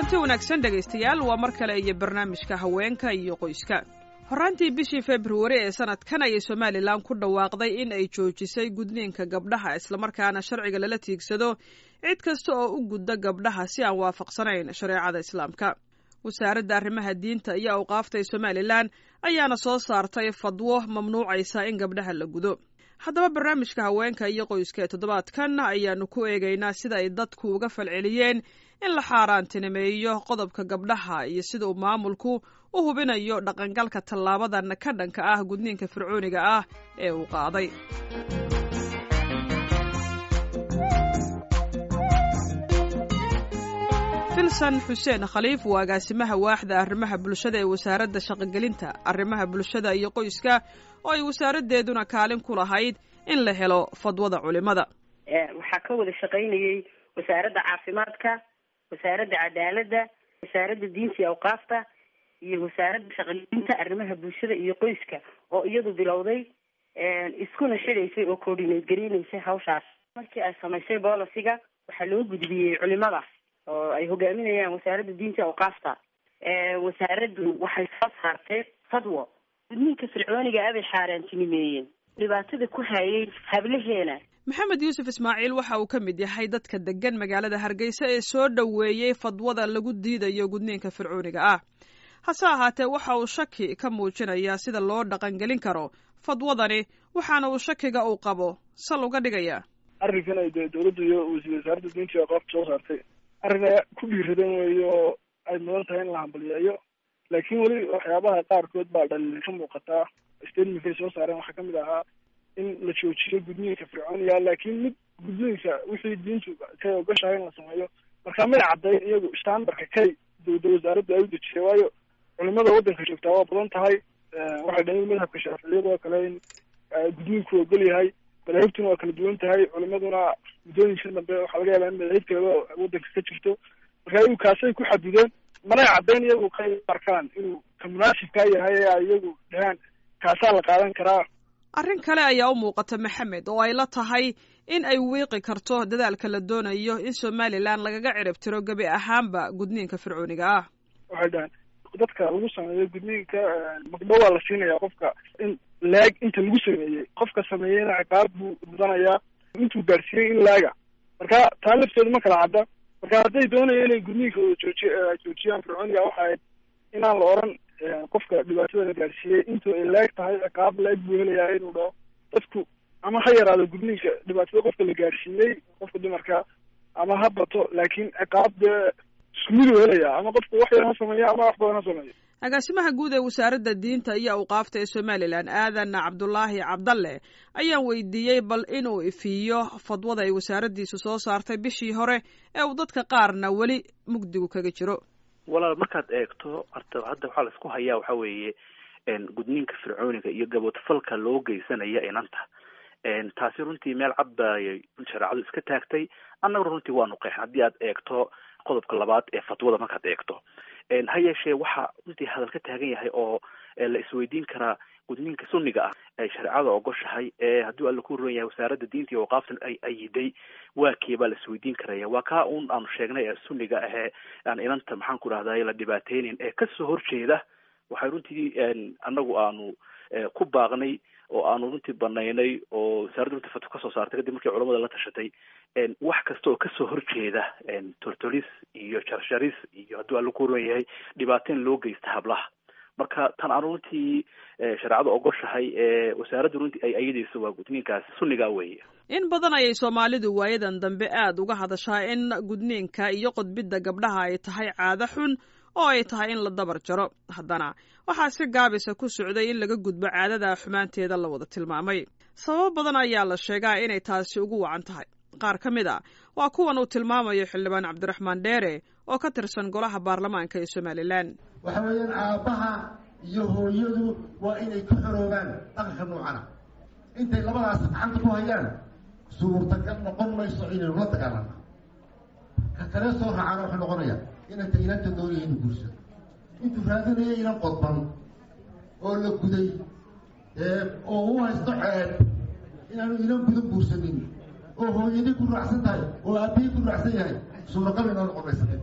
kulanti wanaagsan dhegaystayaal waa mar kale iyo barnaamijka haweenka iyo qoyska horraantii bishii februari ee sanadkan ayay somalilan ku dhawaaqday in ay joojisay gudniinka gabdhaha islamarkaana sharciga lala tiigsado cid kasta oo u gudda gabdhaha si aan waafaqsanayn shareecada islaamka wasaaradda arrimaha diinta iyo awqaafta ee somalilan ayaana soo saartay fadwo mamnuucaysa in gabdhaha la gudo haddaba barnaamijka haweenka iyo qoyska ee toddobaadkan ayaanu ku eegaynaa sida ay dadku uga falceliyeen in la xaaraantinimeeyo qodobka gabdhaha iyo sida uu maamulku u hubinayo dhaqangalka tallaabadan ka dhanka ah gudniinka fircooniga ah ee uu qaaday filsan xuseen khaliif waa agaasimaha waaxda arrimaha bulshada ee wasaaradda shaqogelinta arrimaha bulshada iyo qoyska oo ay wasaaraddeeduna kaalin ku lahayd in la helo fadwada culimada waxaa ka wada shaqaynayay wasaaradda caafimaadka wasaaradda cadaaladda wasaaradda diinta iyo awqaafta iyo wasaaradda shaqogelinta arrimaha bulshada iyo qoyska oo iyadu bilowday iskuna xidhaysay oo coordinate gareynaysay hawshaas markii ay samaysay bolisiga waxaa loo gudbiyey culimada oo ay hogaaminayaan wasaaradda diinta awqaafta wasaaraddu waxay soo saartay fadwo gudniinka fircooniga abay xaaraantinimeeyeen dhibaatada ku hayay hablaheena maxamed yuusuf ismaaciil waxa uu ka mid yahay dadka degan magaalada hargeysa ee soo dhoweeyey fadwada lagu diidayo gudniinka fircooniga ah hase ahaatee waxa uu shaki ka muujinayaa sida loo dhaqangelin karo fadwadani waxaana uu shakiga uu qabo sal uga dhigayaa arrinkan ay dee dawladda iyo wasaaradda diinta iyo aqaafta soo saartay arrin ku dhiiradan weeye oo ay mudan tahay in la hambaliyeeyo laakiin weli waxyaabaha qaarkood baa dhaliil ka muuqataa statementkay soo saareen waxaa kamid ahaa in la joojiyo gudniinka fircooniga laakiin mid gudniinka wixii diintu kay ogashahay in la sameeyo markaa may caddayn iyagu standardka kay dawda wasaaraddu ay u dejisay waayo culimada waddanka joogtaa waa badan tahay waxay dhahin madhabka shaaficiyada oo kale in gudniinku ogol yahay madaahibtuna waa kala duwan tahay culimaduna muddooyinka dambe waxaa laga yaabaa in madaahib kaleba waddanka ka jirto marka iyagu kaasay ku xadideen manay caddayn iyagu kay arkaan inuu ka munaasibkaa yahay ee ay iyagu dhahaan kaasaa la qaadan karaa arrin kale ayaa u muuqata maxamed oo ay la tahay in ay wiiqi karto dadaalka la doonayo in somalilan lagaga cirib tiro gebi ahaanba gudniinka fircooniga ah waxay dhahaan dadka lagu sameeyo gudniinka magdho waa la siinayaa qofka in laag inta lagu sameeyey qofka sameeyeyna ciqaab buu mudanayaa intuu gaadhsiiyey in laaga marka taa lafteedu ma kala cadda marka hadday doonaya inay gudniinka jooji joojiyaan fircooniga waxa ahayd inaan la oran qofka dhibaatada la gaadhsiiyey intuu ay laag tahay ciqaab laag buu helayaa inuu dhaho dadku ama ha yaraado gudniinka dhibaatada qofka la gaadhsiiyey qofka dumarka ama ha bato laakiin ciqaab dee isku miduu helayaa ama qofku wax yar ha sameeyo ama wax badan ha sameeyo agaasimaha guud ee wasaaradda diinta iyo awqaafta ee somalilan aadan cabdulaahi cabdalle ayaan weydiiyey bal inuu ifiiyo fadwada ay wasaaraddiisu soo saartay bishii hore ee uu dadka qaarna weli mugdigu kaga jiro walaal markaad eegto horta hadda waxaa la isku hayaa waxa weeye gudniinka fircooniga iyo gaboodfalka loo geysanaya inanta taasi runtii meel cad bay shareecadu iska taagtay annaguna runtii waanu qeexn haddii aad eegto qodobka labaad ee fatwada markaad eegto ha yeeshee waxa runtii hadal ka taagan yahay oo la isweydiin karaa gudniinka sunniga ah ay shareecada ogoshahay ee haddii alla ku ron yahay wasaaradda diinta iyo waqaaftan ay ayiday waa kee baa la isweydiin karaya waa kaa un aanu sheegnay ee sunniga ahee aan inanta maxaan ku dhahday la dhibaateynin ee kasoo horjeeda waxay runtii annagu aanu ku baaqnay oo aanu runtii banaynay oo wasaaradda runtii fatwo kasoo saartay kadib markii culamada la tashatay wax kasta oo kasoo horjeeda tortolis iyo jarsharis iyo hadduu alla ku ron yahay dhibaateyn loo geysta hablaha marka tan aanu runtii shareecada ogoshahay ee wasaaradda runtii ay ayadayso waa gudniinkaas sunnigaa weeye in badan ayay soomaalidu waayadan dambe aada uga hadashaa in gudniinka iyo qodbidda gabdhaha ay tahay caado xun oo ay tahay in la dabar jaro haddana waxaa si gaabisa ku socday in laga gudbo caadada xumaanteeda la wada tilmaamay sababo badan ayaa la sheegaa inay taasi ugu wacan tahay qaar ka mid a waa kuwan uu tilmaamayo xildhibaan cabdiraxmaan dheere oo ka tirsan golaha baarlamaanka ee somalilan waxa weeyaan aabbaha iyo hooyadu waa inay ka xoroobaan dhaqanka noocana intay labadaas gacanta ku hayaan suurtagal noqon mayso inaynu la dagaalana ka kale soo raacana wuxuu noqonaya inanta ilanta doonaya inu guursado intuu raadinaya inan qodban oo la guday oo u haysto ceeb inaanu inan gudan guursanin oo hooyadii ku raacsan tahay oo aabihii ku raacsan yahay suuragal inoo noqon maysa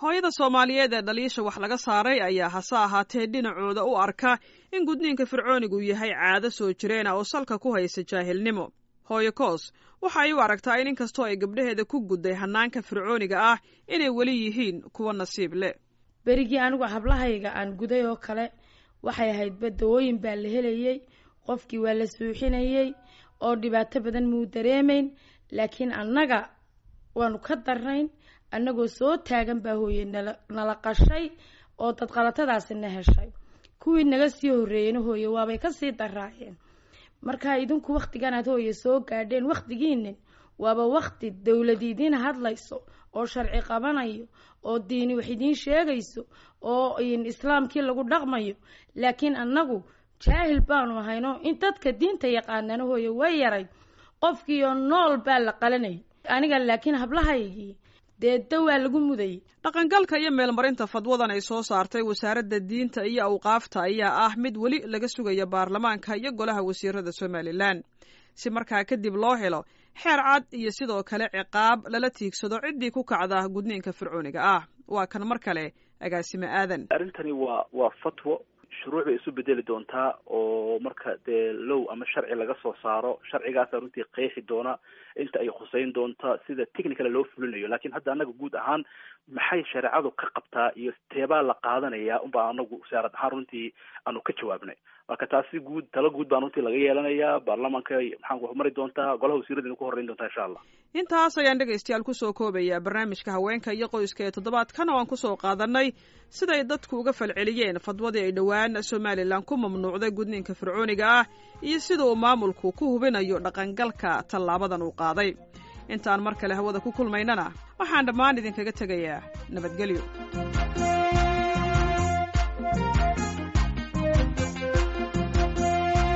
hooyada soomaaliyeed ee dhaliisha wax laga saaray ayaa hase ahaatee dhinacooda u arka in gudniinka fircoonigu yahay caado soo jireena oo salka ku haysa jaahilnimo hooyo koos waxa ay u aragtaa in inkastoo ay gabdhaheeda ku gudday hanaanka fircooniga ah inay weli yihiin kuwa nasiib leh berigii anigu hablahayga aan guday oo kale waxay ahayd badawooyin baa la helayey qofkii waa la suuxinayey oo dhibaato badan muu dareemayn laakiin annaga waanu ka darnayn annagoo soo taagan baa hooye nala nala qashay oo dadqalatadaasi na heshay kuwii naga sii horreeyeyna hooye waabay kasii daraayeen markaa idinku wakhtigan aad hooye soo gaadheen wakhtigiinin waaba wakhti dowladi idiin hadlayso oo sharci qabanayo oo diini wax idiin sheegayso oo islaamkii lagu dhaqmayo laakiin annagu jaahil baanu ahayno in dadka diinta yaqaanana hooye way yaray qofkiioo nool baa la qalanayay aniga laakiin hablahaygii dee dawaa lagu mudayay dhaqangalka iyo meelmarinta fadwadan ay soo saartay wasaaradda diinta iyo awqaafta ayaa ah mid weli laga sugaya baarlamaanka iyo golaha wasiirada somalilan si markaa kadib loo helo xeer cad iyo sidoo kale ciqaab lala tiigsado ciddii ku kacda gudniinka fircooniga ah waa kan mar kale agaasime aadan arrintani waa waa fatwo shuruuc bay isu bedeli doontaa oo marka dee low ama sharci laga soo saaro sharcigaasa runtii qeexi doona inta ay khuseyn doonta sida technical loo fulinayo lakin hadda annaga guud ahaan maxay shareecadu ka qabtaa iyo teebaa la qaadanaya unbaa anagu wasaarad ahaan runtii aanu ka jawaabnay marka taasi guud talo guud baan runtii laga yeelanayaa baarlamaanka maxaan mari doontaa golaha wasiiradina ku horreyn doontaa insha allah intaas ayaan dhegaystayaal kusoo koobayaa barnaamijka haweenka iyo qoyska ee toddobaadkan oo aan kusoo qaadanay siday dadku uga falceliyeen fadwadii ay dhowaan somalilan ku mamnuucday gudniinka fircooniga ah iyo sida uu maamulku ku hubinayo dhaqangalka tallaabadan uu qaaday intaan mar kale hawada ku kulmaynana waxaan dhammaan idinkaga tegayaa nabadgelyo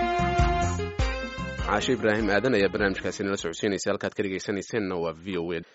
caashe ibraahim aadan ayaa barnaamijkaasi nala socodsiinaysa halkaad ka dhegaysanayseena waa v o a